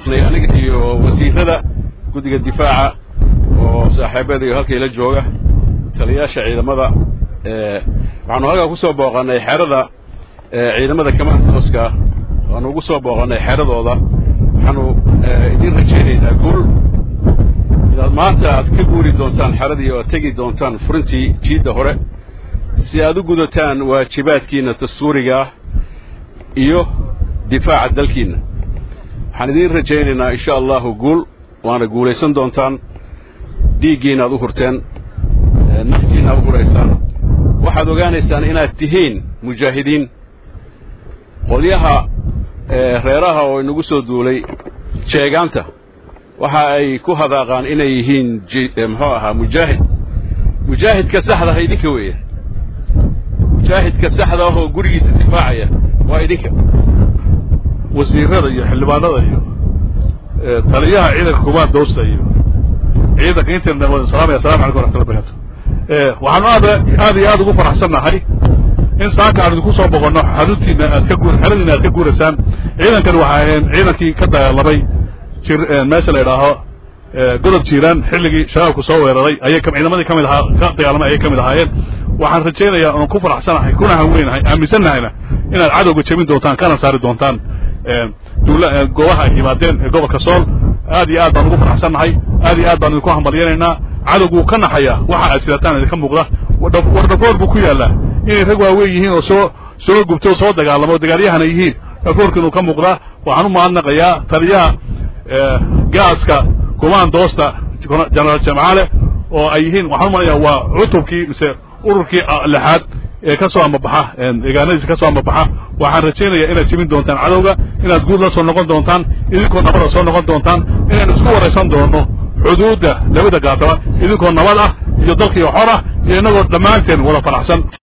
dhaafnay aniga iyo wasiirada guddiga difaaca oo saaxiibada iyo halkayla jooga taliyaasha ciidamada waxaanu halkaa ku soo booqannay xerada ciidamada kamaandooska waanu ugu soo booqannay xeradooda waxaanu idiin rajaynaynaa guul inaad maanta aad ka guuri doontaan xeradii oo aad tegi doontaan furintii jiidda hore si aad u gudataan waajibaadkiinna dastuuriga ah iyo difaaca dalkiinna waxaan idiin rajaynaynaa insha allahu guul waana guulaysan doontaan dhiiggiina aad u hurteen naftiina aad u huraysaan waxaad ogaanaysaan inaad tihiin mujaahidiin qolyaha reeraha oo inagu soo duulay jeegaanta waxa ay ku hadaaqaan inay yihiin muxuu ahaa mujaahid mujaahidka saxda ah idinka weeye mujaahidka saxda ah oo gurigiisa difaacaya waa idinka wasiirada iyo xildhibaanada iyo taliyaha ciidanka kumaad doosta iyo ciidanka inta wada salaamaya assalamu calaykum waraxmatullahi barakatu waxaanu aad aad iyo aad ugu faraxsannahay in saaka aan idinku soo boqonno xaruntiina aad ka guur xeradiina aad ka guuraysaan ciidankani waxa ahayn ciidankii ka dagaalamay jir meesha la idhaaho godob jiiraan xilligii shabaabku soo weeraray ayay ciidamadii ka mid ahaa ka dagaalamay ayay ka mid ahaayeen waxaan rajaynayaa oon ku faraxsanahay kuna hanweynahay aaminsannahayna inaad cadowga jebin doontaan kana saari doontaan duula goobaha ay yimaadeen ee gobolka sool aad iyo aad baan ugu faraxsannahay aad iyo aad baan idinku hambalyanaynaa cadowguu ka naxaya waxa aad sidataan idinka muuqda wardhafoor buu ku yaallaa inay rag waaweyn yihiin oo soo soo gubto oo soo dagaalamo o dagaalyahana yihiin dhafoorka inuu ka muuqdaa waxaan u mahadnaqayaa taliyaha gaaska kumaan doosta jenaraal jamcaale oo ay yihiin waxaan u malaya waa cutubkii mise ururkii lixaad ee ka soo amabaxa deegaanadiisa ka soo amabaxa waxaan rajaynayaa inaad jebin doontaan cadowga inaad guud la soo noqon doontaan idinkoo nabada soo noqon doontaan inaynu isku waraysan doonno xuduudda labada gaataba idinkoo nabad ah iyo dalkiio xor ah iyo innagoo dhammaanteen wada faraxsan